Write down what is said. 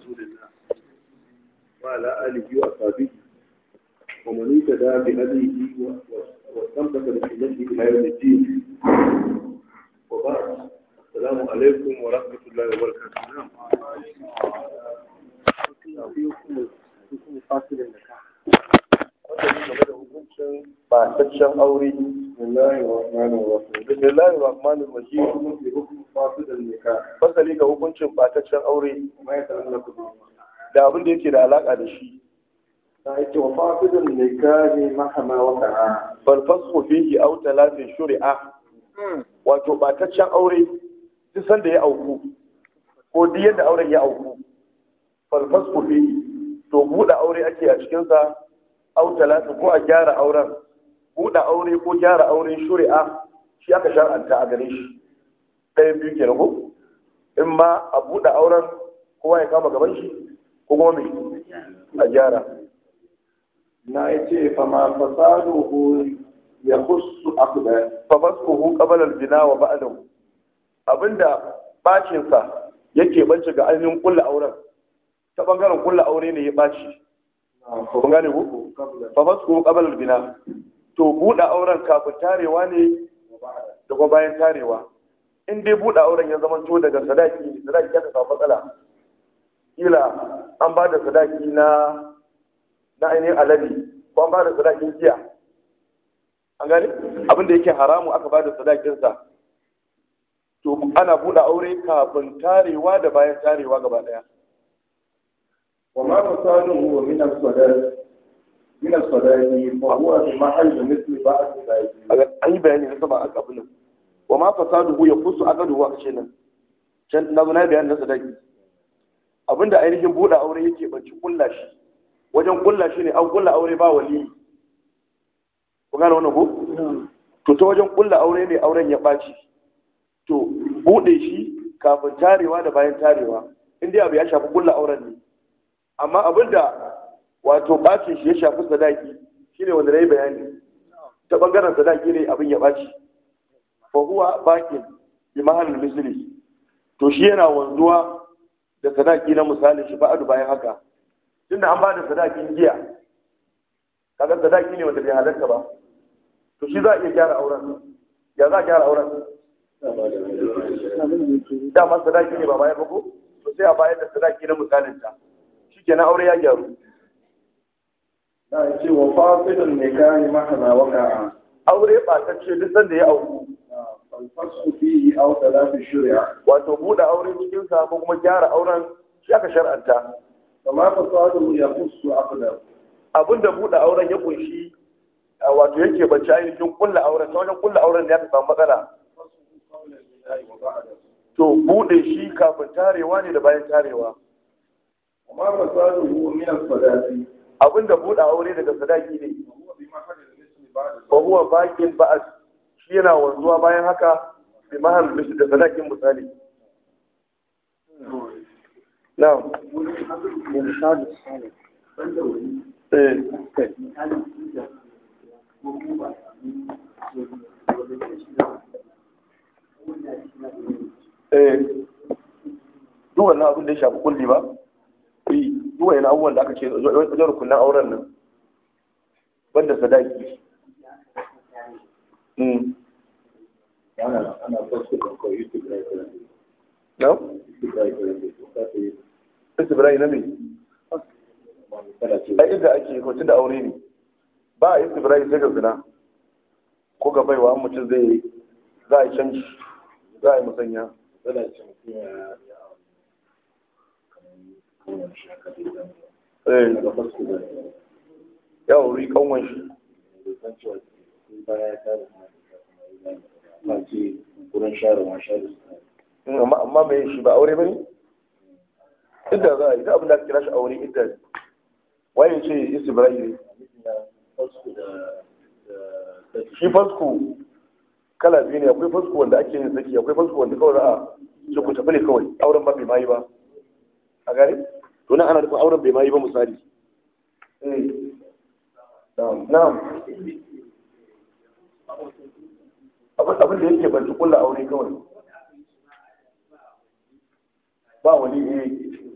رسول الله وعلى آله وأصحابه ومن اهتدى بهديه واستمسك بسنته إلى يوم الدين وبعد السلام عليكم ورحمة الله وبركاته نعم bataccen aure bismillahir rahmanir rahim bismillahir rahmanir rahim في حكم فاسد النكاح fasali ga hukuncin bataccen aure وما يتعلق به da abin da yake da alaka da shi فأيت وفاسد النكاح مهما وقع bal fasxu fihi aw talatin shuri'a wato bataccen aure duk sanda ya auku ko duk yadda auren ya auku bal fasxu fihi to buɗe aure ake a cikin sa aw talatin ko a gyara auren buɗe aure ko gyara aure shuri'a shi aka shar'anta a gare shi ɗayan biyu kenan ko in ma a buɗe auren kowa ya kama gaban shi ko kuma me a gyara na yace fa ma fasaduhu yakhussu aqda fafaskuhu qabala al-bina wa ba'dahu abinda bacin sa yake bance ga ainihin kullu auren ta bangaren kullu aure ne ya baci kun gane ku fafaskuhu qabala al-bina to buɗe auren kafin tarewa ne da kuma bayan tarewa in dai buɗe auren ya zama to daga sadaki sadaki ya samu matsala kila an ba da sadaki na na ainihin alade ko an ba da sadakin giya an gane abin da yake haramu aka ba da sadakinsa to ana buɗe aure kafin tarewa da bayan tarewa gaba ɗaya وما فساده من الصداق من الصداق فهو في محل مثل بعض ذلك an yi bayani na sama a kafin wa ma fasaduhu ya fusu aqaduhu a kashe nan can na zo na bayani na sadaki abinda ainihin buɗe aure yake banci kulla shi wajen kulla shi ne an kulla aure ba wali ku gane wannan ko to ta wajen kulla aure ne auren ya ɓaci to buɗe shi kafin tarewa da bayan tarewa in dai abu ya shafi kulla auren ne amma abinda wato ɓacin shi ya shafi sadaki shine wanda na yi bayani ta ɓangaren sadaki ne abin ya ɓaci fa huwa bakin bi mahallin misli to shi yana wanzuwa da sadaki na misalin shi ba'adu bayan haka tunda an ba da sadakin giya kaga sadaki ne wanda bai halarta ba to shi za a iya gyara auren ya za a gyara auren dama sadaki ne ba bayan ba ko to sai a bayar da sadaki na misalin ta shikenan aure ya gyaru na yace wa fasidun nikahi mahama waqa'a aure ba ta ce duk sanda ya auku فالفسخ فيه أو ثلاث شرع wato buɗe aure cikin sa ko kuma gyara auren shi aka shar'anta فما فساده يخص عقده abinda buɗe auren ya kunshi a wato yake bacci ainihin kulla auren ta wajen kulla auren ne ya samu matsala قبل البناء وبعده to buɗe shi kafin tarewa ne da bayan tarewa وما فساده من الصلاة abinda buɗe aure daga sadaki ne وهو بمحل المثل بعد fa huwa bakin ba'as shi yana wanzuwa bayan haka bi mahal bishi da sadakin misali na'am eh eh duk wannan abin da ya shafi kulli ba eh duk wannan abubuwan da aka ce wajen rukunan auren nan banda sadaki mm أنا أنا بس كنت يستبرئ no يستبرئ istibrai na me ai inda ake ko da aure ne ba a istibrai sai ga zina ko ga baiwa in mutum zai yi za a yi canji za a yi musanya eh ya wuri kanwan shi Mm, amma amma me shi ba aure bane idda za a yi duk abin da aka kira shi aure idda ne waye ce istibrai ne shi fasku kala biyu ne akwai fasku wanda ake yin saki akwai fasku wanda kawai za a ce ku tafi ne kawai auren ba bai mayi ba a gare to nan ana nufin auren bai mayi ba misali Eh. na'am abin abin da yake ban kulla aure kawai ba wani eh